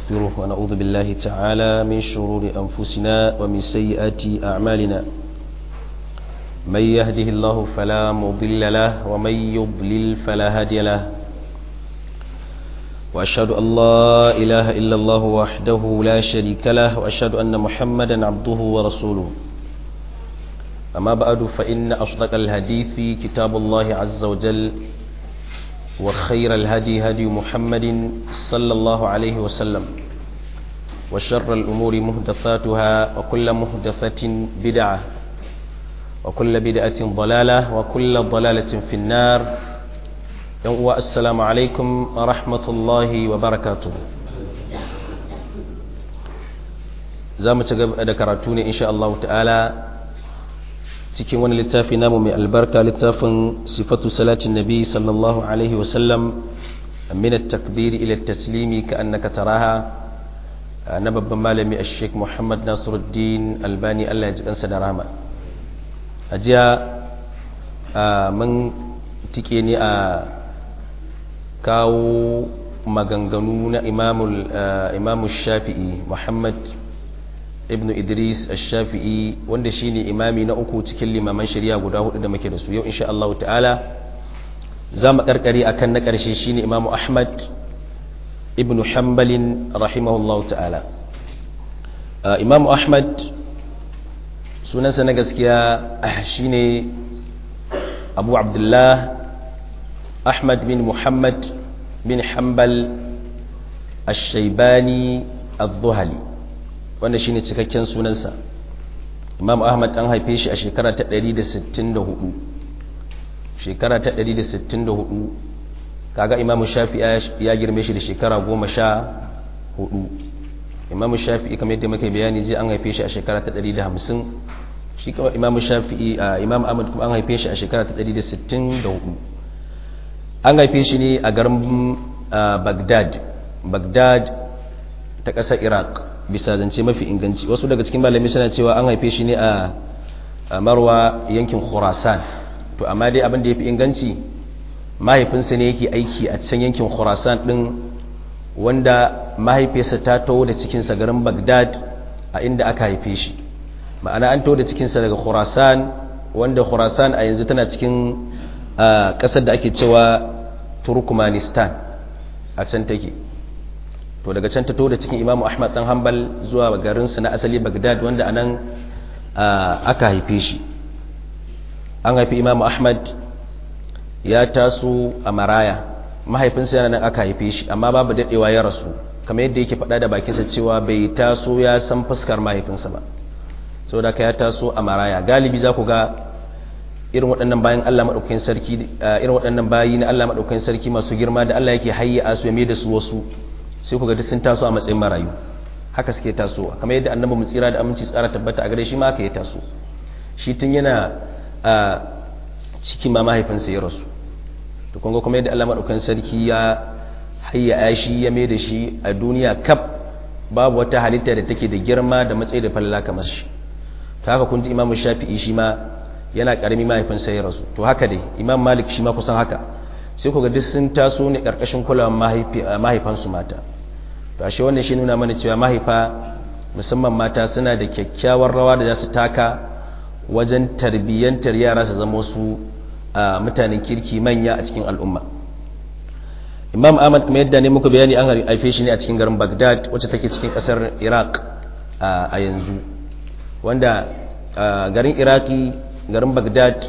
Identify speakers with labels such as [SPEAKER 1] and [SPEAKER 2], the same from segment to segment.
[SPEAKER 1] ونستغفره ونعوذ بالله تعالى من شرور أنفسنا ومن سيئات أعمالنا من يهده الله فلا مضل له ومن يضلل فلا هادي له وأشهد أن لا إله إلا الله وحده لا شريك له وأشهد أن محمدا عبده ورسوله أما بعد فإن أصدق الحديث كتاب الله عز وجل وخير الهدي هدي محمد صلى الله عليه وسلم وشر الأمور مهدثاتها وكل مهدثة بدعة وكل بدعة ضلالة وكل ضلالة في النار السلام عليكم ورحمة الله وبركاته زامة ذكرتوني إن شاء الله تعالى cikin wani littafi namu mai albarka littafin sifatu salatin nabi sallallahu alaihi wasallam min at-takbir ila at-taslimi ka annaka taraha na babban malami a sheik muhammad nasiruddin albani allah ya ji kansa da rahama a jiya mun tike ne a kawo maganganu na imamu shafi'i muhammad ibn idris ash-shafi'i wanda shine imami na uku cikin limaman shari'a guda hudu da muke da su yau insha Allah ta'ala za mu karkare akan na karshe shine imamu ahmad ibn hanbalin rahimahullah ta'ala imamu ahmad sunansa na gaskiya shine abu abdullah ahmad bin muhammad bin hanbal ash-shaybani adh-dhuhali wanda shine cikakken sunansa imam ahmad an haife shi a shekara ta 164 shekara ta 164 kaga imam shafi ya girme shi da shekara 14 imam shafi kamar yadda muka bayani ji an haife shi a shekara ta 150 shi kuma imam shafi imam ahmad kuma an haife shi a shekara ta 164 an haife shi ne a garin bagdad bagdad ta ƙasar iraq bisa zance mafi inganci wasu daga cikin malami suna cewa an haife shi ne a marwa yankin khurasan to amma dai abin da ya fi inganci mahaifinsa ne yake aiki a can yankin khurasan din wanda mahaifiyarsa ta taho da cikinsa garin bagdad a inda aka haife shi ma'ana an taho da cikinsa daga khurasan wanda khurasan a yanzu tana cikin ƙasar da ake cewa turkmanistan a can take to daga can ta to da cikin imamu ahmad dan hanbal zuwa garinsu na asali bagdad wanda anan aka haife shi an haifi imamu ahmad ya taso a maraya mahaifinsa yana nan aka haife shi amma babu daɗewa ya rasu kamar yadda yake faɗa da bakinsa cewa bai taso ya san fuskar mahaifinsa ba saboda ka ya taso a maraya galibi za ku ga irin waɗannan bayan Allah maɗaukakin sarki irin waɗannan bayi na Allah maɗaukakin sarki masu girma da Allah yake hayya su ya mai da su wasu sai ku ga duk sun taso a matsayin marayu haka suke tasowa kamar yadda annabi mu tsira da aminci tsara tabbata a gare shi ma haka ya taso shi tun yana a cikin ma mahaifinsa ya rasu to kun ga kuma yadda Allah madaukan sarki ya hayya shi ya mai da shi a duniya kaf babu wata halitta da take da girma da matsayi da falla kamar shi to haka kun ji Imam Shafi'i shi ma yana karami mahaifinsa ya rasu to haka dai Imam Malik shi ma kusan haka sai ku ga duk sun taso ne karkashin kulawar mahaifansu mata to ashe wannan shi nuna mana cewa mahaifa musamman mata suna da kyakkyawar rawa da za su taka wajen tarbiyyantar yara su zama su mutanen kirki manya a cikin al'umma imam ahmad kuma yadda ne muku bayani an haife shi ne a cikin garin bagdad wacce take cikin kasar iraq a yanzu wanda garin iraki garin bagdad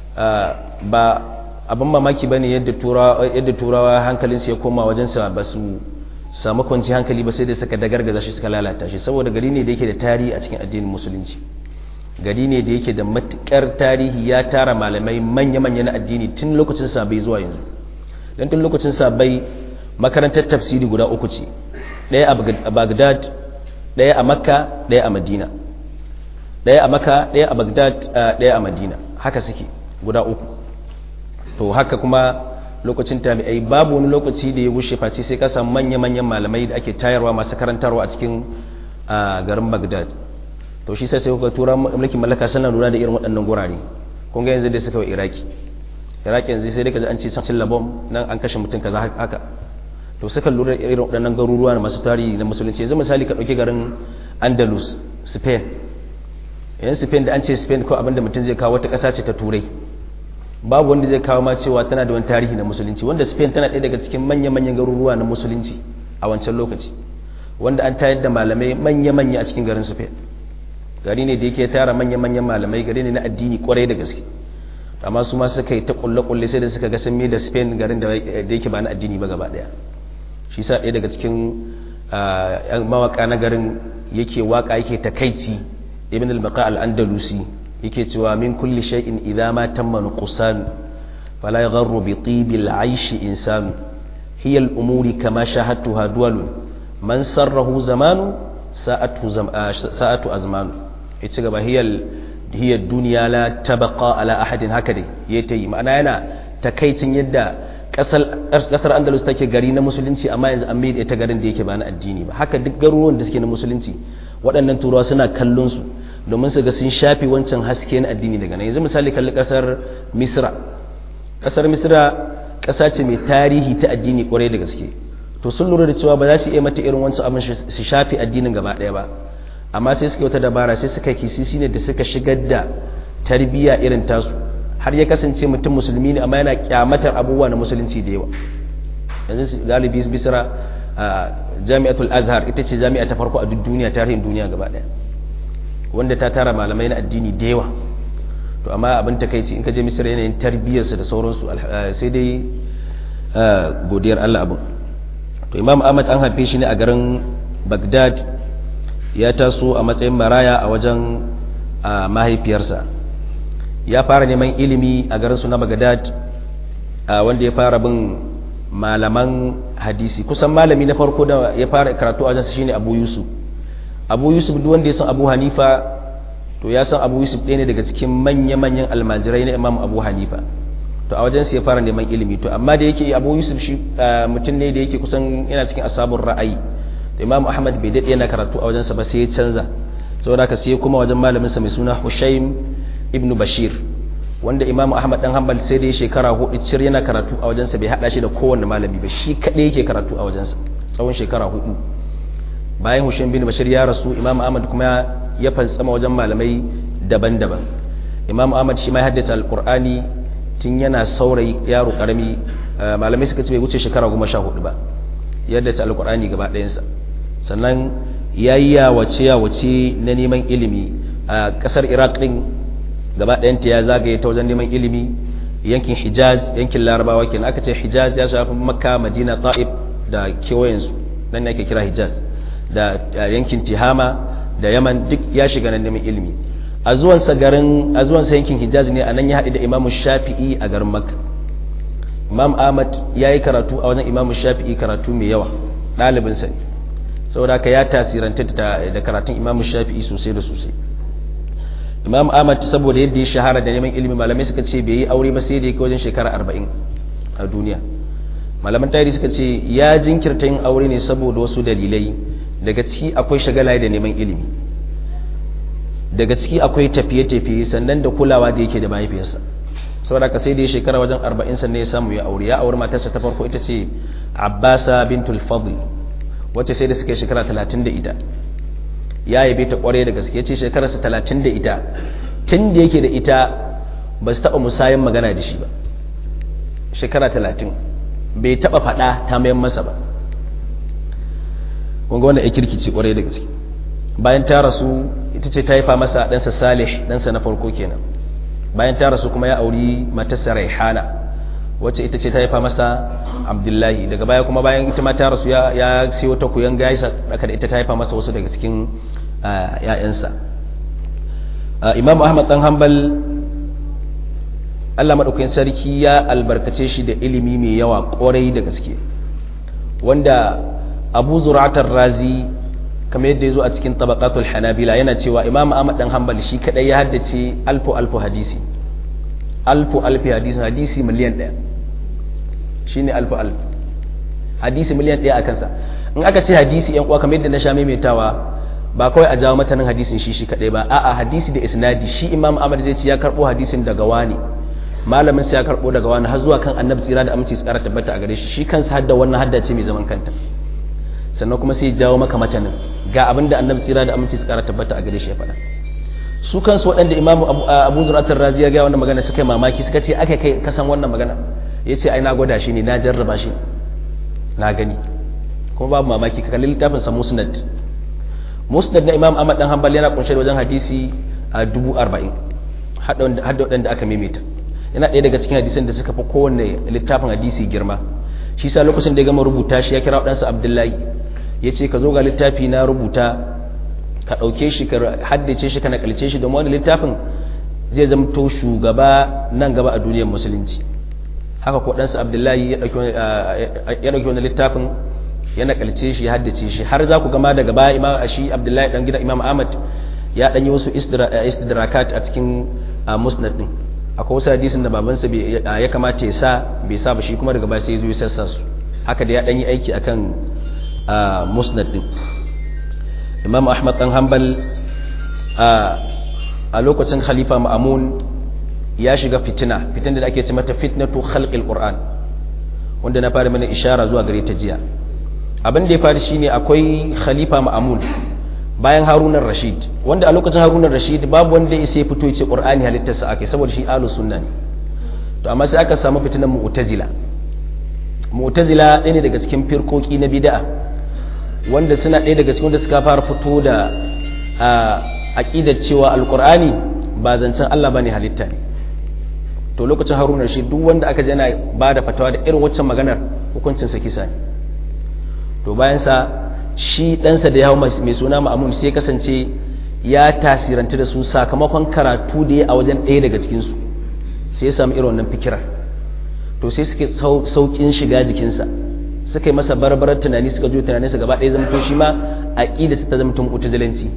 [SPEAKER 1] ba abin mamaki ba ne yadda turawa hankalinsu ya koma wajensa ba su samu kwanci hankali ba sai da suka dagargaza shi suka lalata shi saboda gari ne da yake da tarihi a cikin addinin musulunci gari ne da yake da matukar tarihi ya tara malamai manya-manya na addini tun lokacin sabai zuwa yanzu don tun lokacin sabai makarantar tafsiri guda uku ce ɗaya a bagdad ɗaya a makka ɗaya a madina ɗaya a makka ɗaya a bagdad ɗaya a madina haka suke guda uku to haka kuma lokacin tabi'ai babu wani lokaci da ya gushe face sai ka samu manya-manyan malamai da ake tayarwa masu karantarwa a cikin garin Baghdad to shi sai sai kuka tura mulkin mallaka suna lura da irin waɗannan gurare kun ga yanzu da suka wa Iraki Iraki yanzu sai dai kaji an ce can labom nan an kashe mutum kaza haka to suka lura irin waɗannan garuruwa na masu tarihi na musulunci yanzu misali ka ɗauki garin andalus spain yan spain da an ce spain ko abinda mutum zai kawo wata ƙasa ce ta turai babu wanda zai kawo ma cewa tana da wani tarihi na musulunci wanda spain tana ɗaya daga cikin manya-manyan garuruwa na musulunci a wancan lokaci wanda an tayar da malamai manya-manya a cikin garin spain gari ne da yake tara manya-manyan malamai gari ne na addini kwarai da gaske amma su ma suka yi ta kulle-kulle sai da suka ga sun da spain garin da yake ba na addini ba gaba daya shi sa ɗaya daga cikin mawaka na garin yake waka yake takaici ibn al-baqa al-andalusi yake cewa min kulli shay'in idza ma tamma nuqsan fala yagharru bi tibil aishi insanu hiya al-umuri kama shahadtuha duwalun man sarrahu zamanu sa'atu sa'atu azmanu yace gaba hiya hiya duniya la tabqa ala ahadin haka dai yayi tayi ma'ana yana takaicin yadda kasar andalus take gari na musulunci amma yanzu an mai ita garin da yake ba na addini ba haka duk garuruwan da suke na musulunci waɗannan turawa suna kallon su domin su ga sun shafi wancan haske na addini daga nan yanzu misali kalli kasar misra kasar misra ƙasa ce mai tarihi ta addini kwarai da gaske to sun lura da cewa ba za su iya mata irin wancan abin su shafi addinin gaba ɗaya ba amma sai suka yi wata dabara sai suka kisisi ne da suka shigar da tarbiyya irin tasu har ya kasance mutum musulmi ne amma yana kyamatar abubuwa na musulunci da yawa yanzu galibi bisira jami'atul azhar ita ce jami'a ta farko a duk duniya tarihin duniya gaba daya wanda ta tara malamai na addini da yawa to amma abin takaici in ka je misira yanayin tarbiyyarsu da sauransu sai dai godiyar allah abin to imam ahmad an haife shi ne a garin bagdad ya taso a matsayin maraya a wajen mahaifiyarsa ya fara neman ilimi a garinsu na bagadad wanda ya fara bin malaman hadisi kusan malami na farko da ya fara karatu a wajensa shine abu yusuf abu yusuf duk wanda ya san abu hanifa to ya san abu yusuf ɗaya ne daga cikin manya-manyan almajirai na imam abu hanifa to a wajensa ya fara neman ilimi to amma da yake abu yusuf shi mutum ne da yake kusan yana cikin asabun ra'ayi to imam ahmad bai daɗe yana karatu a wajensa ba sai ya canza saboda haka sai kuma wajen malaminsa mai suna hushaim ibnu bashir wanda imamu ahmad dan hanbal sai dai shekara hudu cir yana karatu a wajensa bai hada shi da kowanne malami ba shi kadai yake karatu a wajensa tsawon shekara hudu bayan hushaim bin bashir ya rasu imamu ahmad kuma ya fantsama wajen malamai daban-daban imamu ahmad shi ma ya haddace alqur'ani tun yana saurayi yaro karami malamai suka ce bai wuce shekara goma sha hudu ba ya haddace alqur'ani gaba ɗayansa sannan ya yi yawace yawace na neman ilimi a ƙasar iraq ɗin gaba ɗayanta ya zagaye ta wajen neman ilimi yankin hijaz yankin larabawa kenan aka ce hijaz ya shafi makka madina ta'ib da kewayensu nan ne ake kira hijaz da yankin tihama da yaman duk ya shiga nan neman ilimi a zuwansa garin a zuwansa yankin hijaz ne a nan ya haɗu da imamu shafi'i a garin makka imam ahmad ya yi karatu a wajen imamu shafi'i karatu mai yawa ɗalibinsa ne saboda haka ya tasiranta da karatun imamu shafi'i sosai da sosai imam ahmad saboda yadda ya shahara da neman ilimi malamai suka ce bai yi aure ba sai da yake wajen shekara arba'in a duniya malaman tarihi suka ce ya jinkirta yin aure ne saboda wasu dalilai daga ciki akwai shagala da neman ilimi daga ciki akwai tafiye-tafiye sannan da kulawa da yake da mahaifiyarsa saboda ka sai da ya shekara wajen arba'in sannan ya samu ya aure ya aure matarsa ta farko ita ce abbasa bintul fadl wacce sai da suka yi shekara talatin da ita ya yabe ta kware da gaske ce shekararsa talatin da ita tun da yake da ita ba su taɓa musayen magana da shi ba shekara talatin bai taɓa faɗa ta mayan masa ba kunga wanda ya kirkici kware da gaske bayan ta rasu ita ce ta haifa masa ɗansa salih ɗansa na farko kenan bayan ta rasu kuma ya auri matarsa raihana wacce ita ce ta haifa masa abdullahi daga baya kuma bayan ita ma ta rasu ya siyo ta kuyan gaisa aka da ita ta haifa masa wasu daga cikin ‘ya'yansa imam ahmad ɗan hanbal allah maɗaukakin sarki ya albarkace shi da ilimi mai yawa ƙwarai da gaske wanda abu zuratar razi kamar yadda ya zo a cikin tabakatul hanabila yana cewa imam ahmad ɗan hanbal shi kaɗai ya haddace alfu alfu hadisi alfu alfu hadisi hadisi miliyan ɗaya shi ne alfu alfu hadisi miliyan ɗaya a kansa in aka ce hadisi yan uwa kamar yadda na sha maimaitawa ba kawai a jawo matanin hadisin shi shi kaɗai ba a'a hadisi da isnadi shi imam ahmad zai ce ya karɓo hadisin daga wani malamin sai ya karbo daga wani har zuwa kan annabi tsira da aminci tsara tabbata a gare shi shi kansa hadda wannan hadda ce mai zaman kanta sannan kuma sai ya jawo maka matanin ga abin da annabi tsira da aminci tsara tabbata a gare shi ya faɗa su kansu waɗanda imamu abu zuratar razi ya ga wannan magana suka yi mamaki suka ce aka kai kasan wannan magana ya ce ai na gwada shi ne na jarraba shi na gani kuma babu mamaki ka kalli littafin sa musnad musnad na imam ahmad dan hanbal yana kunshe da wajen hadisi a dubu arba'in hadda waɗanda aka maimaita yana ɗaya daga cikin hadisan da suka fi kowanne littafin hadisi girma shi sa lokacin da ya gama rubuta shi ya kira waɗansa abdullahi ya ce ka zo ga littafi na rubuta ka ɗauke shi ka haddace shi ka nakalce shi don wani littafin zai zamto shugaba nan gaba a duniyar musulunci haka ko ɗansa abdullahi ya ɗauki wani littafin ya nakalce shi ya haddace shi har za ku gama daga baya imam shi abdullahi ɗan gida imam ahmad ya ɗan yi wasu istidrakat a cikin musnad ɗin akwai wasu hadisin da babansa ya kamata ya sa bai sa ba shi kuma daga baya sai ya zo ya sassa su haka da ya ɗan yi aiki akan musnad ɗin imam ahmad dan hanbal a lokacin khalifa ma'amun ya shiga fitina fitin da ake ce mata fitnatu khalqil qur'an wanda na fara mana ishara zuwa gare ta jiya abin da ya faru shine akwai khalifa ma'amun bayan harunan rashid wanda a lokacin harunan rashid babu wanda ya sai fito ya ce qur'ani halittarsa ake saboda shi ahlus sunna ne to amma sai aka samu fitinan mu'tazila mu'tazila ɗaya ne daga cikin firkoki na bid'a wanda suna ɗaya daga cikin da suka fara fito da aƙidar cewa alƙur'ani ba zancen Allah ba ne halitta ne to lokacin haruna shi duk wanda aka jana ba da fatawa da irin waccan maganar hukuncinsa kisa ne to bayansa shi ɗansa da yawo mai suna ma'amun sai kasance ya tasiranta da su sakamakon karatu da ya a wajen ɗaya daga cikinsu sai ya samu irin wannan fikirar to sai suke sauƙin shiga jikinsa suka yi masa barbarar tunani suka juya tunaninsa gaba ɗaya zamto shi ma a ƙida ta zamto mutazilanci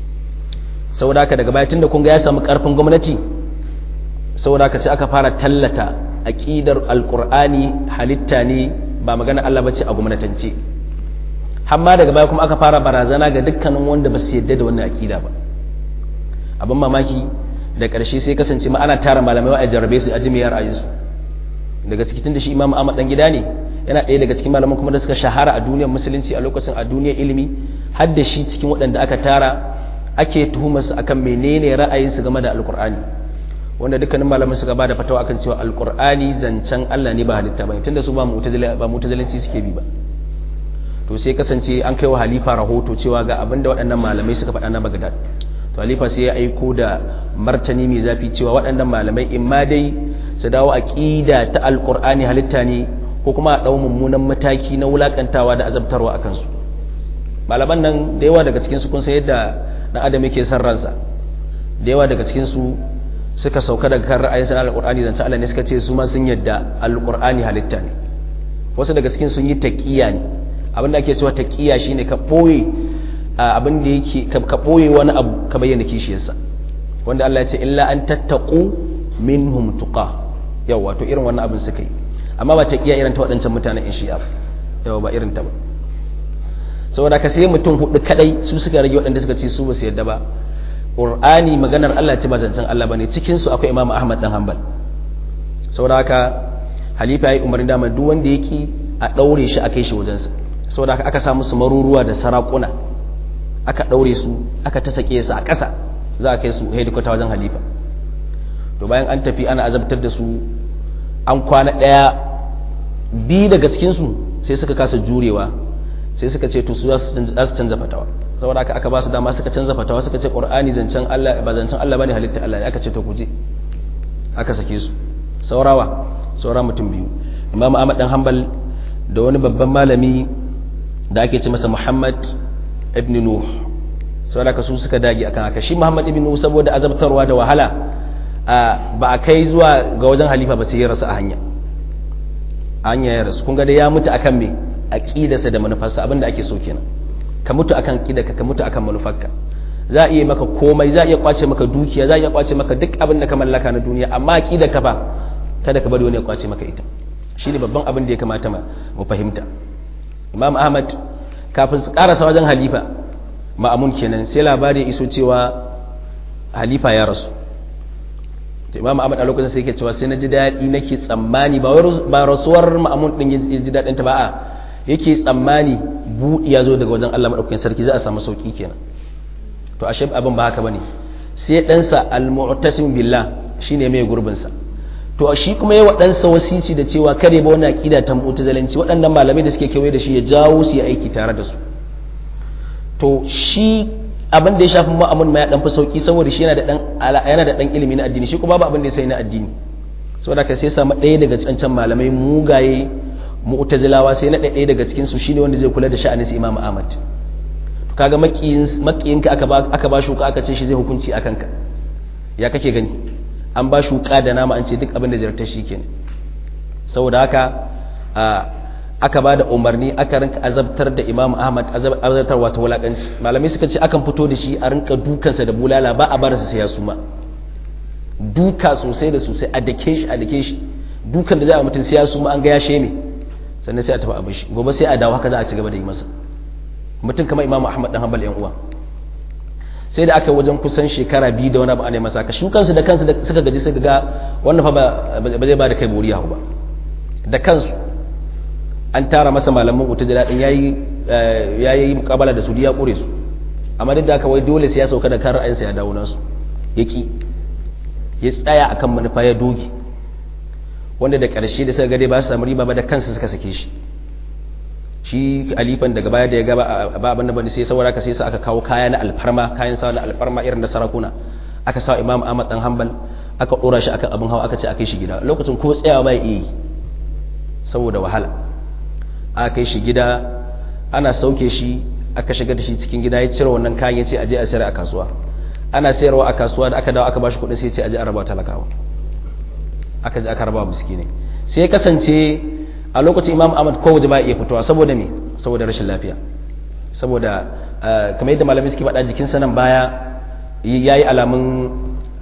[SPEAKER 1] saboda haka daga baya tunda kun ga ya samu ƙarfin gwamnati saboda haka sai aka fara tallata aƙidar alƙur'ani halitta ne ba magana Allah bace a gwamnatance hamma daga baya kuma aka fara barazana ga dukkanin wanda ba su yadda da wannan aƙida ba abin mamaki da ƙarshe sai kasance ma ana tara malamai wa a jarrabe su a jimiyar ayinsu daga cikin da shi imam Ahmad dan gida ne yana ɗaya daga cikin malaman kuma da suka shahara a duniyar musulunci a lokacin a duniyar ilimi har da shi cikin waɗanda aka tara ake tuhumarsu akan menene ra'ayinsu game da alkur'ani wanda dukkanin malaman suka ba da fatawa akan cewa alkur'ani zancen Allah ne ba halitta ba tunda su ba mutazilanci suke bi ba to sai kasance an kai wa halifa rahoto cewa ga abin da waɗannan malamai suka faɗa na Baghdad to halifa sai ya aiko da martani mai zafi cewa waɗannan malamai in ma dai su dawo aqida ta alkur'ani halitta ne ko kuma a ɗau mummunan mataki na wulakantawa da azabtarwa a kansu malaman nan da yawa daga cikinsu kun san yadda ɗan adam yake son ransa da yawa daga cikinsu suka sauka daga kan ra'ayin sana alƙur'ani zance Allah ne suka ce su ma sun yadda alƙur'ani halitta ne wasu daga cikin sun yi taƙiya ne abin da ake cewa taƙiya shine ka ɓoye abin da yake ka ɓoye wani abu ka bayyana kishiyarsa wanda Allah ya ce illa an tattaqu minhum tuqa yawa to irin wannan abin suka yi amma ba taƙiya irin ta waɗancan mutanen in shi'a yawa ba irin ta ba saboda ka sai mutum hudu kadai su suka rage waɗanda suka ce su ba su yadda ba ƙur'ani maganar Allah ce ba zancen Allah ba ne cikinsu akwai imam Ahmad dan Hanbal saboda haka halifa ya yi umarni dama duk wanda yake a ɗaure shi a kai shi wajensa saboda haka aka samu su maruruwa da sarakuna aka ɗaure su aka ta sake su a ƙasa za a kai su hedikwata wajen halifa to bayan an tafi ana azabtar da su an kwana ɗaya biyu daga cikinsu sai suka kasa jurewa sai suka ce to su za su canza fatawa saboda haka aka ba su dama suka canza fatawa suka ce qur'ani zancen Allah ba zancen Allah bane halitta Allah ne aka ce to guje aka sake su saurawa saura mutum biyu Imam Ahmad dan Hanbal da wani babban malami da ake ce masa Muhammad ibn Nuh saboda haka su suka dage akan haka shi Muhammad ibn Nuh saboda azabtarwa da wahala ba a kai zuwa ga wajen halifa ba sai ya rasu a hanya a hanya ya rasu kun ga dai ya mutu akan me aqidarsa da manufarsa abinda ake so kenan ka mutu akan qidarka ka mutu akan manufarka za a iya maka komai za a iya kwace maka dukiya za a iya kwace maka duk abin da ka mallaka na duniya amma aqidarka fa kada ka bari wani ya kwace maka ita shine babban abin da ya kamata mu fahimta Imam Ahmad kafin su karasa wajen halifa ma'amun kenan sai labari ya iso cewa halifa ya rasu to imam ahmad a lokacin sai yake cewa sai na ji daɗi nake tsammani ba ba rasuwar ma'amun din ya ji daɗin ta ba a yake tsammani buɗi ya zo daga wajen Allah madaukakin sarki za a samu sauki kenan to ashe abin ba haka bane sai ɗansa al-mu'tasim billah shine mai gurbin sa to shi kuma yayi waɗansa wasici da cewa kare ba wani aqida ta mu'tazilanci waɗannan malamai da suke kewaye da shi ya jawo su yi aiki tare da su to shi abin da ya shafi ma'amun ma ya dan fi sauki saboda shi yana da dan yana da dan ilimi na addini shi kuma babu abin da ya sai na addini saboda ka sai samu ɗaya daga cancan malamai mugaye mu'tazilawa sai na ɗaya daga cikin su shine wanda zai kula da sha'anin su Imam Ahmad to kaga makiyin makiyinka aka ba aka ba shuka aka ce shi zai hukunci akan ka ya kake gani an ba shuka da nama an ce duk abin da jarta shi kenan saboda haka aka ba da umarni aka rinka azabtar da imam ahmad azabtar wata wulakanci malamai suka ce akan fito da shi a rinka dukansa da bulala ba a barasa sai ya suma duka sosai da sosai a dake shi a dake shi dukan da za a mutum sai ya suma an ga ya sheme sannan sai a tafi abin shi gobe sai a dawo haka za a ci gaba da yi masa mutum kamar imam ahmad dan hanbal yan uwa sai da aka yi wajen kusan shekara biyu da wani abu ana masa ka shukansu da kansu suka gaji suka ga wannan fa ba zai ba da kai buriya ba da kansu an tara masa malaman wuta da daɗin ya yi mukabala da su ya ƙure su amma duk da aka wai dole sai ya sauka da kan ra'ayinsa ya dawo nasu ya ki ya tsaya akan manufa ya doge wanda da ƙarshe da suka gade ba su samu riba ba da kansu suka sake shi shi alifan daga baya da ya gaba ba abin da bane sai saboda ka sai sa aka kawo kaya na alfarma kayan sa na alfarma irin da sarakuna aka sa imam ahmad dan hanbal aka dora shi akan abin hawa aka ce akai shi gida lokacin ko tsayawa bai iya saboda wahala aka kai shi gida ana sauke shi aka shiga da shi cikin gida ya cire wannan kayan ya ce aje a sayar a kasuwa ana sayarwa a kasuwa da aka dawo aka bashi kuɗin sai ya ce aje a raba talakawa aka je aka raba miskinai sai ya kasance a lokacin imam ahmad ko waje ba iya fitowa saboda me saboda rashin lafiya saboda kamar yadda malamai suke faɗa jikinsa nan baya ya yi alamun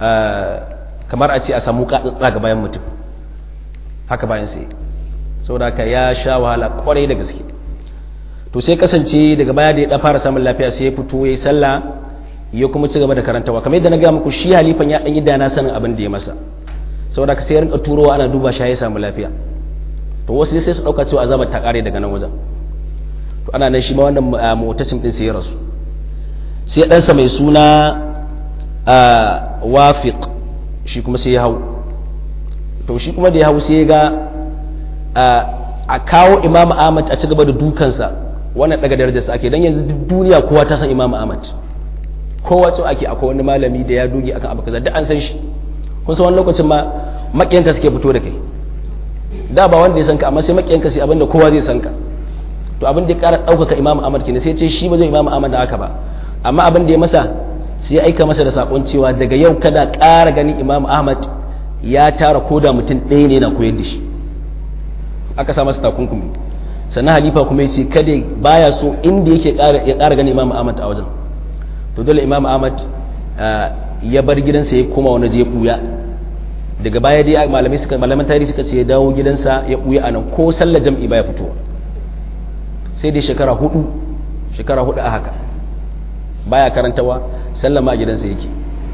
[SPEAKER 1] kamar a ce a samu katsatsa ga bayan mutum haka bayan sai saboda haka ya sha wahala kwarai da gaske to sai kasance daga baya da ya fara samun lafiya sai ya fito ya yi sallah ya kuma ci gaba da karantawa kamar yadda na gaya muku shi halifan ya ɗan yi dana sanin abin da ya masa saboda haka sai ya rinka turowa ana duba shi ya samu lafiya to wasu sai su ɗauka cewa azabar ta ƙare daga nan wajen to ana nan shi ma wannan motacin ɗin sai ya rasu sai ɗansa mai suna wafiq shi kuma sai ya hau to shi kuma da ya hau sai ya ga a kawo imam ahmad a ci gaba da dukansa wannan daga darajarsa ake don yanzu duk duniya kowa ta san imam ahmad kowa ce ake akwai wani malami da ya doge akan abu kaza duk an san shi kun san wani lokacin ma makiyanka suke fito da kai da ba wanda ya san ka amma sai makiyanka sai abinda kowa zai san ka to abin da ya kara ɗaukaka imam ahmad kenan sai ce shi ba zai imam ahmad da haka ba amma abin da ya masa sai ya aika masa da sakon cewa daga yau kada ƙara gani imam ahmad ya tara koda mutum ɗaya ne na koyar da shi aka sa masa takunkumi sannan halifa kuma ya ce kada baya so inda yake ya ƙara gani imam ahmad a wajen to dole imam ahmad ya bar gidansa ya koma wani je ɓuya daga baya dai malamai suka malaman tarihi suka ce ya dawo gidansa ya ɓuya a nan ko sallar jam'i baya fitowa sai dai shekara hudu shekara hudu a haka baya karantawa sallama a gidansa yake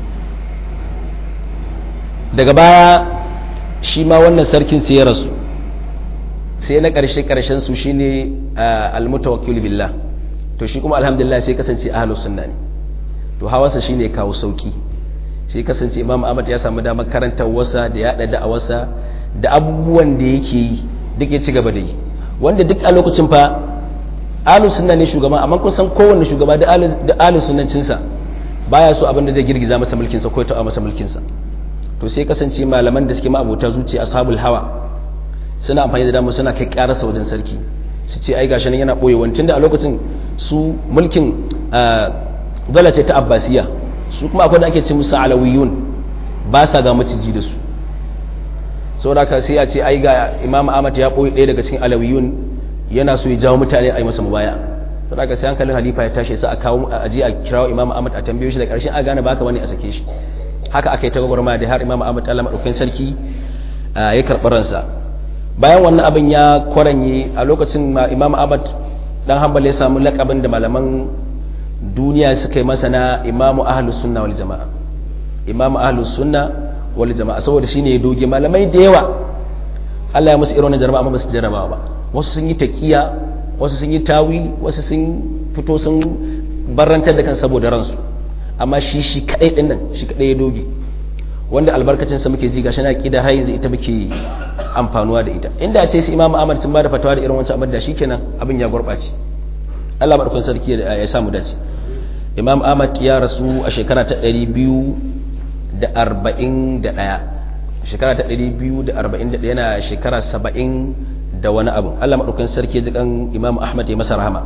[SPEAKER 1] daga baya shi ma wannan sarkin sai ya rasu sai na ƙarshe ƙarshen su shine almutawakkil billah to shi kuma alhamdulillah sai kasance ahlus sunna ne to hawansa shine kawo sauki sai kasance imam ahmad ya samu damar karanta wasa da yaɗa da'awarsa da abubuwan da yake yi duk ya ci gaba da yi wanda duk a lokacin fa ahlus sunna ne shugaba amma kun san kowanne shugaba da ahlus sunnancinsa baya so abin da zai girgiza masa mulkinsa ko ya taɓa masa mulkinsa to sai kasance malaman da suke ma'abota zuciya ashabul hawa suna amfani da damar suna kai karasa wajen sarki su ce ai gashi nan yana boye wancan da a lokacin su mulkin dala ce ta abbasiya su kuma akwai da ake ce musu alawiyun ba sa ga maciji da su saboda haka sai a ce ai ga imam ahmad ya boye ɗaya daga cikin alawiyun yana so ya jawo mutane a yi masa mubaya saboda haka sai hankalin halifa ya tashi sai a kawo a je a kirawo imam ahmad a tambaye shi da ƙarshen a gane baka wani a sake shi haka aka yi ta gwagwarma da har imam ahmad allah maɗaukin sarki ya karɓi ransa bayan wannan abin ya kwaranye a lokacin imam ahmad dan hanbal ya samu lakabin da malaman duniya suka yi masa na imamu ahlus sunna wal jama'a imamu ahlus sunna wal jama'a saboda shine ya doge malamai da yawa Allah ya musu irin wannan jarabawa amma ba su jarabawa ba wasu sun yi taqiya wasu sun yi tawili wasu sun fito sun barantar da kan saboda ransu amma shi shi kadai din nan shi kadai ya doge wanda albarkacin sa muke ji gashi na kida har yanzu ita muke amfanuwa da ita inda ce su Imam Ahmad sun bada fatawa da irin wancan abin da shikenan abin ya gurbace Allah barkun sarki ya samu dace Imam Ahmad ya rasu a shekara ta 241 shekara ta 241 yana shekara 70 da wani abu Allah madaukakin sarki ya ji kan Imam Ahmad ya masa rahama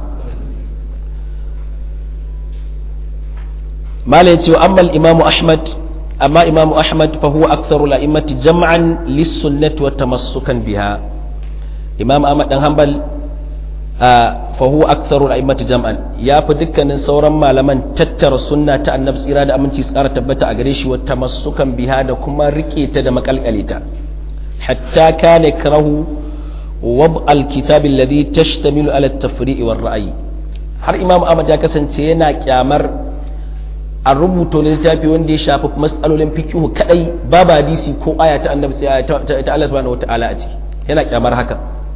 [SPEAKER 1] malai ce amma Imam Ahmad amma Imam Ahmad fa huwa aktharu al-a'immati jam'an lis-sunnati wa tamassukan biha Imam Ahmad dan Hanbal fa huwa aktharu al-a'immati jam'an ya fi dukkanin sauran malaman tattara sunna ta annabi tsira da aminci tsara tabbata a gare shi wa tamassukan biha da kuma rike ta da makalkalita hatta kana karahu wab al-kitab alladhi tashtamilu ala at-tafri'i war ra'yi har Imam Ahmad ya kasance yana kyamar a rubuta littafi wanda ya shafi matsalolin fikihu kadai babu hadisi ko aya ta annabi ta Allah subhanahu wataala a ciki yana kyamar haka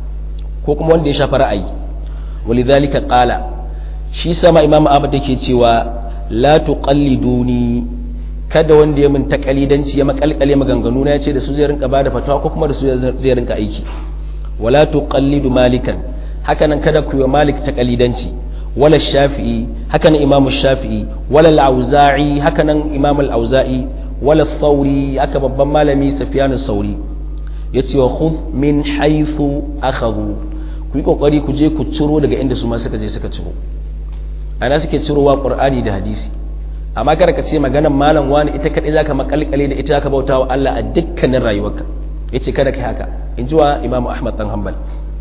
[SPEAKER 1] ko kuma wanda ya shafi ra'ayi walidhalika qala shi sama imam ahmad yake cewa la tuqalliduni kada wanda ya min takalidanci ya makalkale maganganu na yace da su zai rinka bada fatawa ko kuma da su zai rinka aiki wala tuqallidu malikan hakanan kada ku yi malik takalidanci wala shafi'i hakanan imam shafi'i wala al-auza'i hakanan imam al-auza'i wala thawri haka babban malami sufyan sauri yace wa khudh min haythu akhadhu ku yi kokari ku je ku ciro daga inda su ma suka je suka ciro ana suke cirowa qur'ani da hadisi amma kada ka ce maganar malam wani ita kadai zaka makalkale da ita zaka bautawa Allah a dukkanin rayuwarka yace kada kai haka in ji wa Imam Ahmad dan Hanbal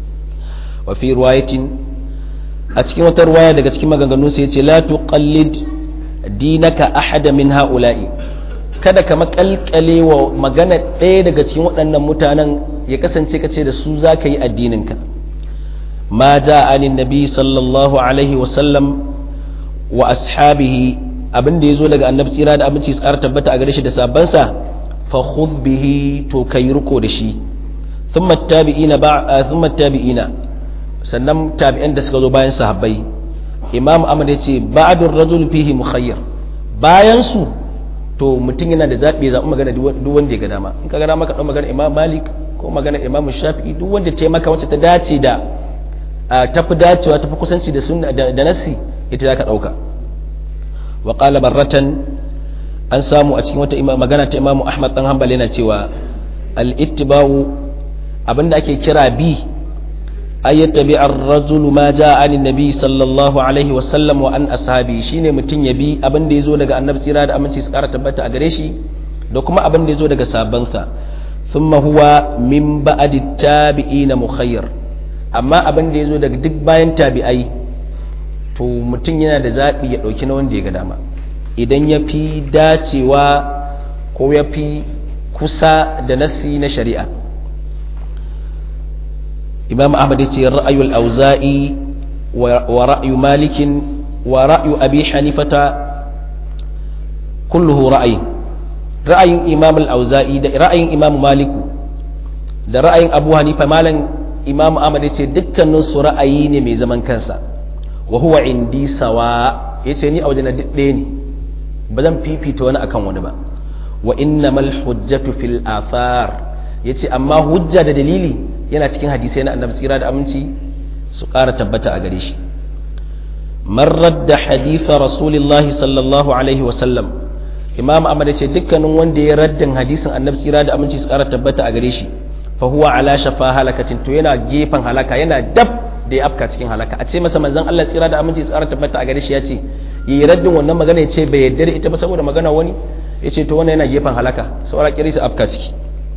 [SPEAKER 1] wa fi riwayatin a cikin wata riwaya daga cikin maganganun sa yace la tuqallid dinaka ahada min haula'i kada ka makalkale wa magana ɗaya daga cikin waɗannan mutanen ya kasance ka ce da su zaka yi addininka ma ja anin nabi sallallahu alaihi wasallam wa ashabihi abin da ya zo daga annabi tsira da abinci tsara tabbata a gare shi da sabansa fa khudh bihi to kai riko da shi thumma tabi'ina ba thumma tabi'ina sannan tabi'an da suka zo bayan sahabbai imam ahmad ya ce ba'dur rajul fihi mukhayyar bayan su to mutum yana da zaɓi zaɓi magana duk wanda ya ga dama in ka ga dama ka ɗau magana imam malik ko magana imam shafi'i duk wanda ta maka wacce ta dace da tafi dacewa tafi kusanci da sunna da nasi ita zaka dauka wa qala barratan an samu a cikin wata magana ta Imam Ahmad dan Hanbal yana cewa al ittiba'u abinda ake kira bi ay yattabi ar-rajul ma jaa anin nabi sallallahu alaihi wa sallam wa an ashabi shine mutun ya bi abinda yazo daga annabi tsira da aminci su kara tabbata a gare shi da kuma abinda yazo daga sabansa thumma huwa min ba'di tabi'ina mukhayyar amma abin da ya zo daga duk bayan tabi'ai to mutum yana da zaɓi ya ɗauki na wanda ya ga dama idan ya fi dacewa ko ya fi kusa da nasi na shari'a imam ahmad ya ce ra'ayul auza'i wa ra'ayu malikin wa ra'ayu abi hanifata kulluhu ra'ayi ra'ayin imam al-auza'i da ra'ayin imam maliku da ra'ayin abu hanifa malan imamu ahmad ya ce dukkanin su ra'ayi ne mai zaman kansa wa huwa indi sawa ya ce ni a wajen ɗaya ne ba zan fifita wani akan wani ba wa innamal hujjatu fil athar ya ce amma hujja da dalili yana cikin hadisai na annabi tsira da aminci su ƙara tabbata a gare shi man radda haditha rasulillahi sallallahu alaihi wa sallam imam ahmad ya ce dukkanin wanda ya raddin hadisin annabi tsira da aminci su ƙara tabbata a gare shi fa huwa ala shafa halakacin to yana gefen halaka yana dab da ya afka cikin halaka a ce masa manzon Allah tsira da aminci tsara tabbata a gare shi ya ce yi raddin wannan magana ya ce bai yarda da ita ba saboda magana wani ya ce to wannan yana gefen halaka saura kiri su afka ciki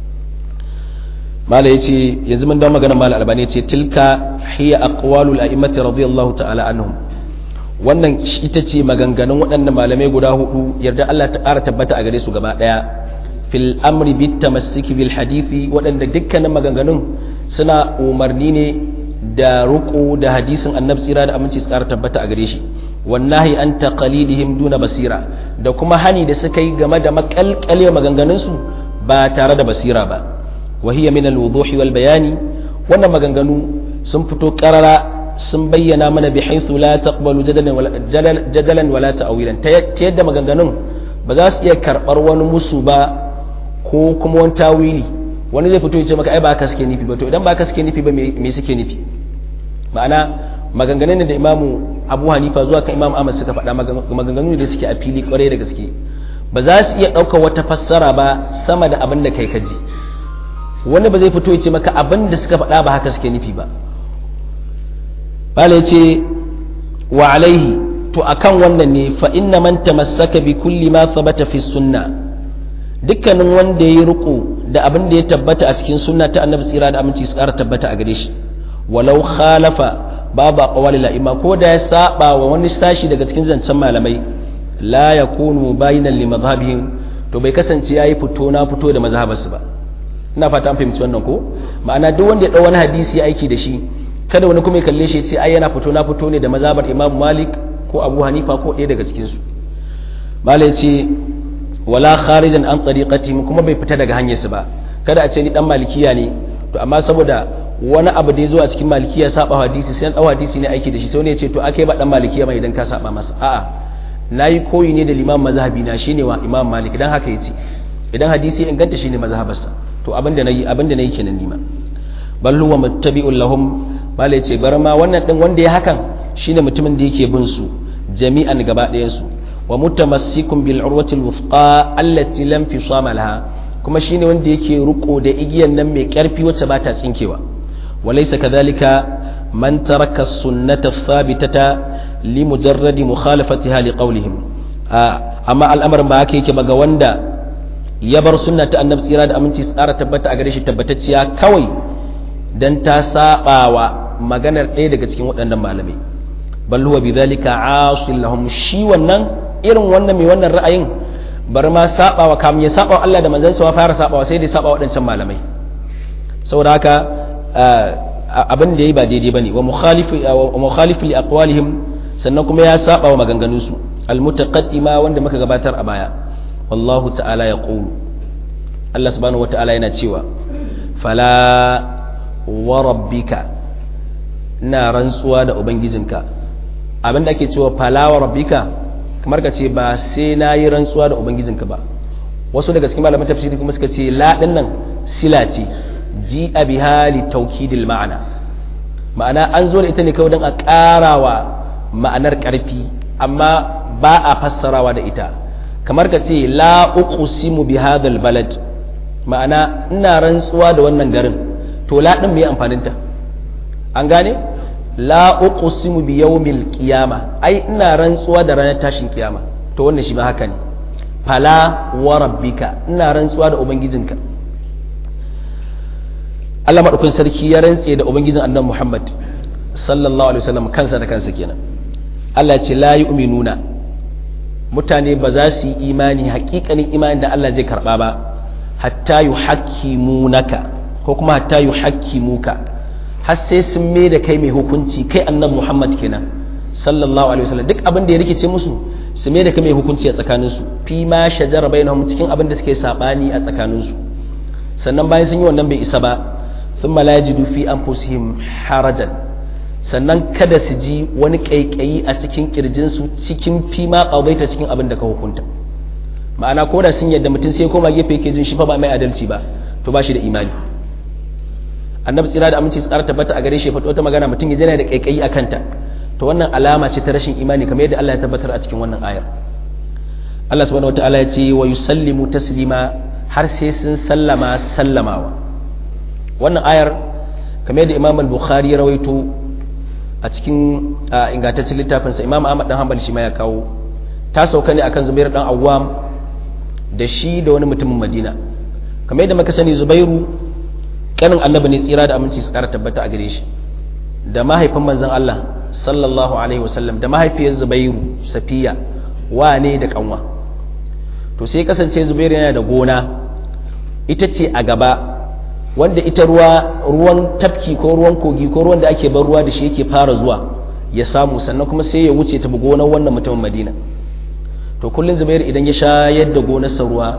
[SPEAKER 1] mala ya ce yanzu mun dawo magana mala albani ya ce tilka hiya aqwalul a'immati radiyallahu ta'ala anhum wannan ita ce maganganun waɗannan malamai guda hudu yarda Allah ta ƙara tabbata a gare su gaba ɗaya fil amri bit tamassiki bil hadithi waɗanda dukkanin maganganun suna umarni ne da ruku da hadisin annabi tsira da aminci tsara tabbata a gare shi wallahi an taqalidihim duna basira da kuma hani da suka yi game da makalkale maganganun su ba tare da basira ba wa hiya min al-wuduhi wal bayani wannan maganganu sun fito karara sun bayyana mana bi haythu la taqbalu jadalan wala jadalan wala ta'wilan ta yadda maganganun ba za su iya karbar wani musu ba ko kuma wani tawili wani zai fito ya ce maka ai ba haka suke nufi ba to idan ba haka suke nufi ba me suke nufi ma'ana maganganun da imamu abu hanifa zuwa kan imam ahmad suka faɗa maganganu da suke a fili kwarai da gaske ba za su iya ɗaukar wata fassara ba sama da abin da kai ka ji wani ba zai fito ya ce maka abin da suka faɗa ba haka suke nufi ba bala ya ce wa alaihi to akan wannan ne fa inna man tamassaka bi kulli ma thabata fi sunna dukkanin wanda ya yi riko da abin da ya tabbata a cikin sunna ta annabi tsira da aminci su ƙara tabbata a gare shi walau khalafa babu aqwali la'ima ko da ya saba wa wani sashi daga cikin zancen malamai la yakunu bayinan li madhhabihim to bai kasance yayi fito na fito da mazhabarsu ba ina fata an fahimci wannan ko ma'ana duk wanda ya dau wani hadisi ya aiki da shi kada wani kuma ya kalle shi ya ce ai yana fito na fito ne da mazhabar Imam Malik ko Abu Hanifa ko ɗaya daga cikin su malai ce wala kharijan an tariqatihim kuma bai fita daga hanyar su ba kada a ce ni dan malikiya ne to amma saboda wani abu da ya zo a cikin malikiya saba hadisi sai an dau hadisi ne aiki da shi sai wani ya ce to akai ba dan malikiya mai idan ka saba masa a'a nayi koyi ne da limam mazhabi na shine wa imam malik dan haka yace idan hadisi inganta shine mazhabarsa to abinda nayi abinda nayi kenan nima bal huwa muttabi'un lahum malai ce bar ma wannan din wanda ya hakan shine mutumin da yake bin su jami'an gaba ɗayan su wa mutamassikun bil urwati al wufqa allati lam fisama laha kuma shine wanda yake ruko da igiyan nan mai karfi wacce ba ta tsinkewa وليس كذلك من ترك السنة الثابتة لمجرد مخالفتها لقولهم أما الأمر ما كيك بغا وندا يبر سنة النبي صلى الله عليه وسلم tabbata a gare shi tabbatacciya kawai dan ta sabawa maganar ɗaya daga cikin waɗannan malamai bal huwa bidhalika asil lahum shi wannan irin wannan mai wannan ra'ayin bar ma sabawa kam ya sabawa Allah da manzon sa fara sabawa sai dai sabawa waɗancan malamai saboda haka abin da ya yi ba daidai ba ne wa mukhalifu li aqwalihim sannan kuma ya saba wa maganganunsu almutaqaddima wanda muka gabatar a baya wallahu ta'ala ya qulu Allah subhanahu wata'ala yana cewa fala wa rabbika ina rantsuwa da ubangijinka abin da ake cewa fala wa rabbika kamar ka ce ba sai na yi rantsuwa da ubangijinka ba wasu daga cikin malaman tafsiri kuma suka ce la nan sila ce ji a bihali taukidil ma'ana ma'ana an zo da ita ne kawai don a ƙarawa ma'anar ƙarfi amma ba a fassarawa da ita kamar ka ce la uqsimu bi hadhal balad ma'ana ina rantsuwa da wannan garin to la din me amfanin ta an gane la uqsimu bi yawmil qiyama ai ina rantsuwa da ranar tashin kiyama to wannan shi ma haka ne fala wa rabbika ina rantsuwa da ubangijinka Allah maɗaukin sarki ya rantse da ubangijin annan Muhammad sallallahu alaihi wasallam kansa da kansa kenan Allah ce la yu'minuna mutane ba za su yi imani hakikanin imani da Allah zai karba ba hatta yuhakkimunaka ko kuma hatta yuhakkimuka har sai sun mai da kai mai hukunci kai annan Muhammad kenan sallallahu alaihi wasallam duk abin da ya rikice musu su mai da kai mai hukunci a tsakaninsu fi ma shajara bainahum cikin abin da suke sabani a tsakaninsu sannan bayan sun yi wannan bai isa ba ثم لا يجدوا في أنفسهم harajan sannan kada su ji wani ƙaiƙayi a cikin ƙirjinsu cikin fima ƙawaita cikin abin da ka hukunta ma'ana ko da sun yadda mutum sai koma gefe yake jin shi fa ba mai adalci ba to ba shi da imani annabi tsira da aminci tsara tabbata a gare shi faɗo wata magana mutum ya jana da ƙaiƙayi a kanta to wannan alama ce ta rashin imani kamar yadda Allah ya tabbatar a cikin wannan ayar Allah subhanahu wataala ya ce wa yusallimu taslima har sai sun sallama sallamawa wannan ayar kamar yadda imam al-bukhari ya rawaito a cikin ingantaccen littafinsa imam ahmad dan hanbal shi ma ya kawo ta sauka ne akan zubair dan awwam da shi da wani mutumin madina kamar yadda muka sani zubairu kanin annabi ne tsira da aminci su kara tabbata a gare shi da mahaifin manzon Allah sallallahu alaihi wasallam da mahaifiyar zubairu safiya wane da kanwa to sai kasance zubairu yana da gona ita ce a gaba wanda ita ruwa ruwan tafki ko ruwan kogi ko ruwan da ake bar ruwa da shi yake fara zuwa ya samu sannan kuma sai ya wuce ta gonar wannan mutumin madina to kullum zubairu idan ya shayar da gonarsa ruwa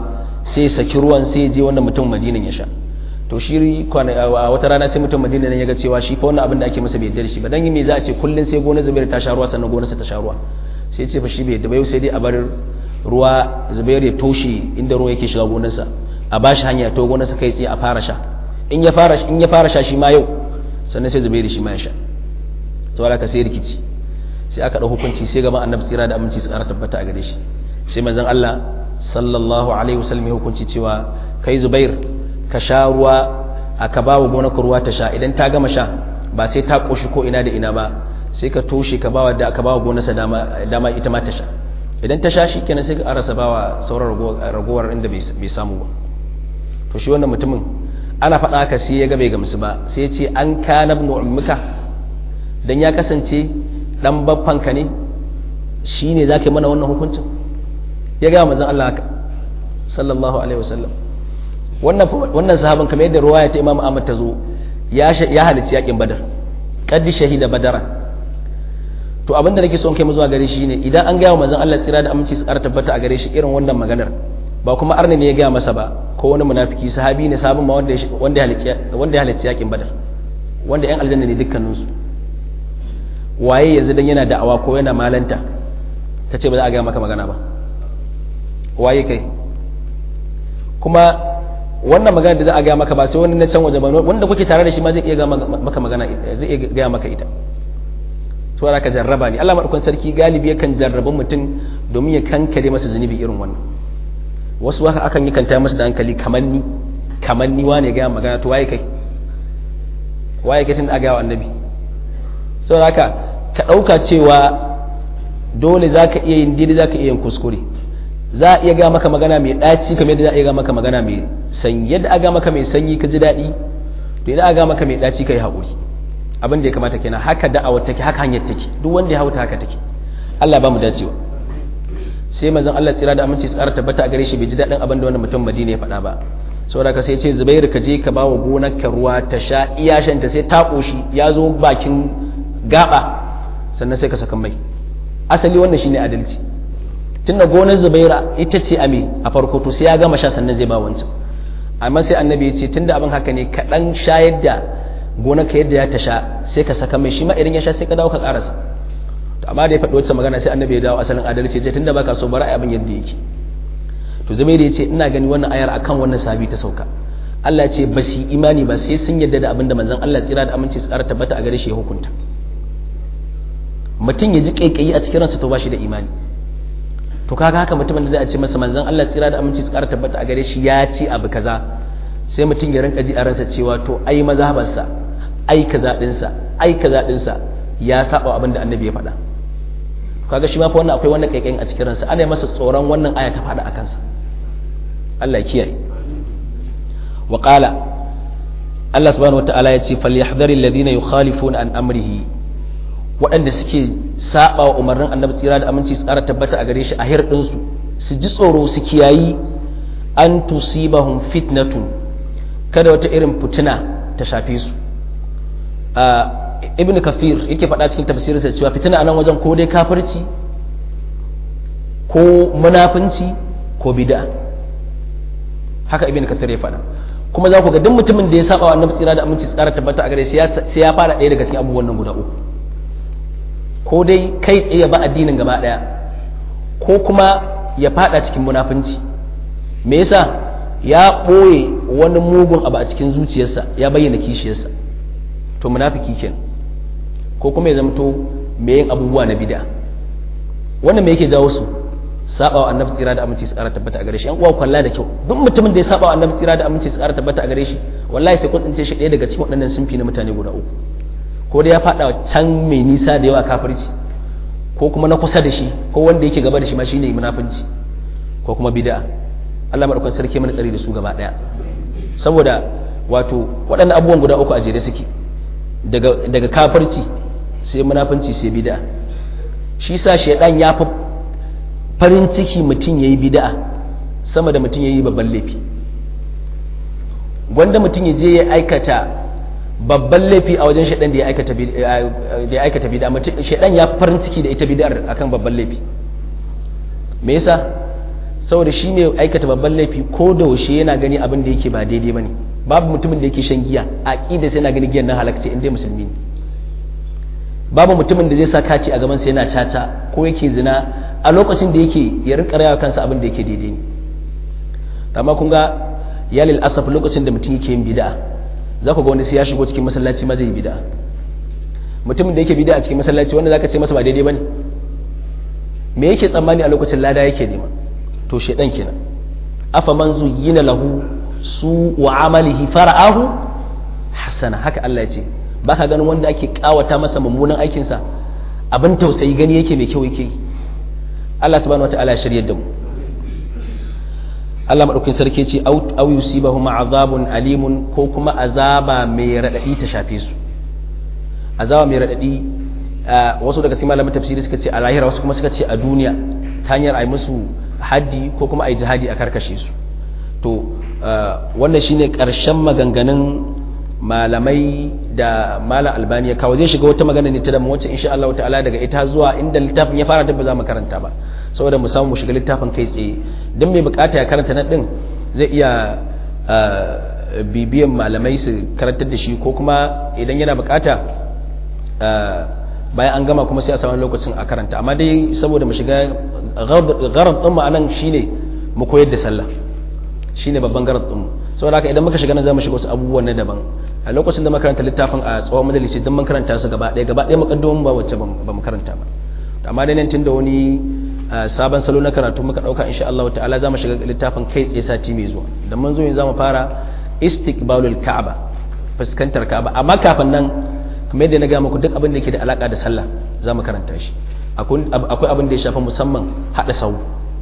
[SPEAKER 1] sai ya saki ruwan sai ya je wannan mutum madinan ya sha to shi a wata rana sai mutum madina ya ga cewa shi fa wannan abin da ake masa bai yarda da shi ba dan me za a ce kullun sai gonar zubair ta sha ruwa sannan gonarsa ta sha ruwa sai ya ce fa shi bai yarda ba yau sai dai a bar ruwa zubair ya toshe inda ruwa yake shiga gonarsa a ba shi hanya to gonarsa kai tsaye a fara sha in ya fara in ya fara sha shi ma yau sannan sai zubair shi ma ya sha saboda ka sai rikici sai aka dau hukunci sai gaban annabi tsira da aminci su ƙara tabbata a gare shi sai manzon Allah sallallahu alaihi wasallam ya hukunci cewa kai zubair ka sha ruwa aka ba wa gonaka ruwa ta sha idan ta gama sha ba sai ta ƙoshi ko ina da ina ba sai ka toshe ka ba da aka ba wa gonarsa dama ita ma ta sha idan ta sha shi kenan sai ka arasa ba wa sauran ragowar inda bai samu ba to shi wannan mutumin ana faɗa haka sai ya ga bai gamsu ba sai ya ce an kana ibn ummika dan ya kasance dan baffanka ne shine zaka yi mana wannan hukuncin ya ga manzon Allah haka sallallahu alaihi wasallam wannan sahaban kamar yadda ruwaya ta imam ahmad ta zo ya halicci yakin badar kaddi shahida badara to abinda nake son kai mu zuwa gare shi ne idan an gaya wa manzon Allah tsira da aminci su ƙara tabbata a gare shi irin wannan maganar ba kuma arni ne ya gaya masa ba ko wani munafiki sahabi ne sahabin ma wanda wanda ya halicci yakin badar wanda yan aljanna ne dukkanin su waye yanzu dan yana da'awa ko yana malanta kace ba za a gaya maka magana ba waye kai kuma wannan magana da za a gaya maka ba sai wani na can waje ba wanda kuke tare da shi ma zai iya gaya maka magana zai iya gaya maka ita to za ka jarraba ne Allah madaukakin sarki galibi yakan jarraba mutum domin ya kankare masa zunubi irin wannan wasu haka akan yi kanta masa da hankali kamar ni kamar ni wane gaya magana to waye kai waye kai tun da ga annabi saboda haka ka dauka cewa dole zaka iya yin daidai zaka iya yin kuskure za a iya ga maka magana mai ɗaci kamar yadda za a iya ga maka magana mai sanyi yadda a ga maka mai sanyi ka ji daɗi to idan a ga maka mai ɗaci ka yi haƙuri abin da ya kamata kenan haka da'awar take haka hanyar take duk wanda ya hauta haka take Allah ba mu dacewa sai manzon Allah tsira da aminci tsara tabbata a gare shi bai ji daɗin abin da wannan mutum Madina ya faɗa ba saboda ka sai ce Zubairu ka je ka bawa gonar ka ruwa ta sha iyashanta sai ta koshi ya zo bakin gaba sannan sai ka saka mai asali wannan shine adalci tunda gonar zubaira ita ce ame a farko to sai ya gama sha sannan zai ba wancan amma sai annabi ya ce tunda abin haka ne kaɗan shayar da gonar ka yadda ya ta sha sai ka saka mai shi ma idan ya sha sai ka dawo ka ƙarasa to amma da ya faɗi wacce magana sai annabi ya dawo asalin adalci ya ce tunda baka so bari abin yadda yake to zubaira ya ce ina gani wannan ayar akan wannan sabi ta sauka Allah ya ce ba su imani ba sai sun yadda da abin da manzon Allah tsira da aminci tsara tabbata a gare shi ya hukunta mutum ya ji kaikayi a cikin ransa to ba shi da imani to kaga haka mutumin da zai ce masa manzon Allah tsira da aminci tsara tabbata a gare shi ya ci abu kaza sai mutum ya rinka ji a ransa cewa to ai mazhabarsa ai kaza dinsa ai kaza dinsa ya saba abin da annabi ya faɗa kaga shi ma fa wannan akwai wannan kaikayin a cikin ransa ana masa tsoron wannan aya ta faɗa a kansa Allah ya kiyaye wa qala Allah subhanahu wataala ya ce falyahdhari alladhina yukhalifuna an amrihi waɗanda suke saba wa umarnin annabi tsira da aminci tsara tabbata a gare shi a hirɗinsu su ji tsoro su kiyayi an tusibahum fitnatun kada wata irin fitina ta shafe su ibn kafir yake faɗa cikin tafsirinsa cewa fitina a nan wajen ko dai kafirci ko munafunci ko bid'a haka ibn kafir ya faɗa kuma za ku ga duk mutumin da ya saba wa annabi tsira da aminci tsara tabbata a gare shi sai ya fara ɗaya daga cikin abubuwan nan guda uku ko dai kai tsaye ba addinin gaba ɗaya ko kuma ya fada cikin munafunci me yasa ya ɓoye wani mugun abu a cikin zuciyarsa ya bayyana kishiyarsa to munafiki kenan ko kuma ya zamto mai yin abubuwa na bid'a wannan me yake jawo su saba wa annabi tsira da aminci su ƙara tabbata a gare shi yan uwa kwalla da kyau duk mutumin da ya saba wa annabi tsira da aminci su ƙara tabbata a gare shi wallahi sai kun tsince shi ɗaya daga cikin waɗannan sunfi na mutane guda uku ko da ya faɗa can mai nisa da yawa kafirci ko kuma na kusa da shi ko wanda yake gaba da shi ma shine munafunci ko kuma bid'a Allah madaukakin sarki mana tsari da su gaba daya saboda wato waɗannan abubuwan guda uku a jere suke daga daga kafirci sai munafunci sai bid'a shi sa shaidan ya fi farin ciki mutum yayi bid'a sama da mutum yayi babban laifi gwanda mutum ya je ya aikata babban laifi a wajen shaɗan da ya aikata bida shaɗan ya farin ciki da ita bid'ar akan babban laifi me yasa saboda shi mai aikata babban laifi ko da yaushe yana gani abin da yake ba daidai bane babu mutumin da yake shan giya a aqida sai yana gani giyan nan halakce in dai musulmi ne babu mutumin da zai sa kaci a gaban sa yana caca ko yake zina a lokacin da yake ya rika rayawa kansa abin da yake daidai ne amma kun ga ya lil asaf lokacin da mutum yake yin bid'a za ku ga wani sai ya shigo cikin masallaci ma zai yi bid'a mutumin da yake bid'a a cikin masallaci wanda zaka ce masa ba daidai bane me yake tsammani a lokacin lada yake nema to shedan kenan afa man zuyyina lahu su wa amalihi fara'ahu hasana haka Allah ya ce ba ka ganin wanda ake kawata masa mummunan aikinsa abin tausayi gani yake mai kyau yake Allah subhanahu wataala ya shirye da mu Allah madaukakin sarki ce au yusibahum azabun alimun ko kuma azaba mai radadi ta shafe su azaba mai radadi wasu daga cikin malaman tafsiri suka ce a lahira wasu kuma suka ce a duniya ta hanyar ai musu haji ko kuma ai jihadi a karkashe su to wannan shine karshen maganganun malamai da malam albani ya kawo zai shiga wata magana ne ta da wacce insha Allah ta'ala daga ita zuwa inda littafin ya fara ba za mu karanta ba saboda mu samu mu shiga littafin kai tsaye don mai bukata ya karanta nan din zai iya bibiyan malamai su karantar da shi ko kuma idan yana bukata bayan an gama kuma sai a samu lokacin a karanta amma dai saboda mu shiga gharar din mu anan shine mu koyar da sallah shine babban gharar din mu saboda haka idan muka shiga nan zamu shiga wasu abubuwan na daban a lokacin da makaranta littafin a tsawon majalisi don mun karanta su gaba ɗaya gaba ɗaya makaddamin ba wacce ba mu karanta ba amma dai nan tun da wani sabon salo na karatu muka ɗauka insha Allah ta'ala zamu shiga littafin kai tsaye sati mai zuwa da mun zo yin zamu fara istiqbalul ka'aba fuskantar ka'aba amma kafin nan kamar yadda na ga muku duk abin da yake da alaka da sallah zamu karanta shi akwai abin da ya shafa musamman hada sau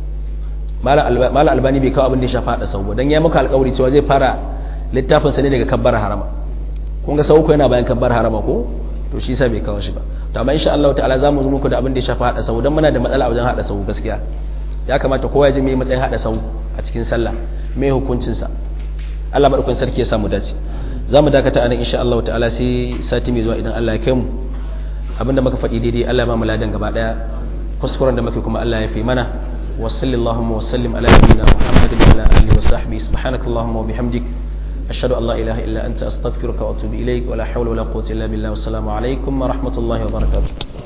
[SPEAKER 1] malam albani bai kawo abin da ya shafa hada sau ba dan ya muka alƙawari cewa zai fara littafin sa ne daga kabbar harama kun ga sau ko yana bayan kabbar harama ko to shi sa bai kawo shi ba to amma insha Allah ta'ala zamu zo muku da abin da ya shafa hada sau dan muna da matsala a wajen hada sau gaskiya ya kamata kowa ya ji me matsayin hada sau a cikin sallah me hukuncin sa Allah madaukakin sarki ya samu dace zamu dakata anan insha Allah ta'ala sai sati mai zuwa idan Allah ya kai mu abinda muka faɗi daidai Allah ya ba mu ladan gaba daya kuskuren da muke kuma Allah ya fi mana wa sallallahu wa sallim ala nabiyyina Muhammadin wa ala alihi wa sahbihi subhanakallahumma wa bihamdik ashhadu an la ilaha illa anta astaghfiruka wa atubu ilaik wa la hawla wa la quwwata illa billah wa assalamu alaikum wa rahmatullahi wa barakatuh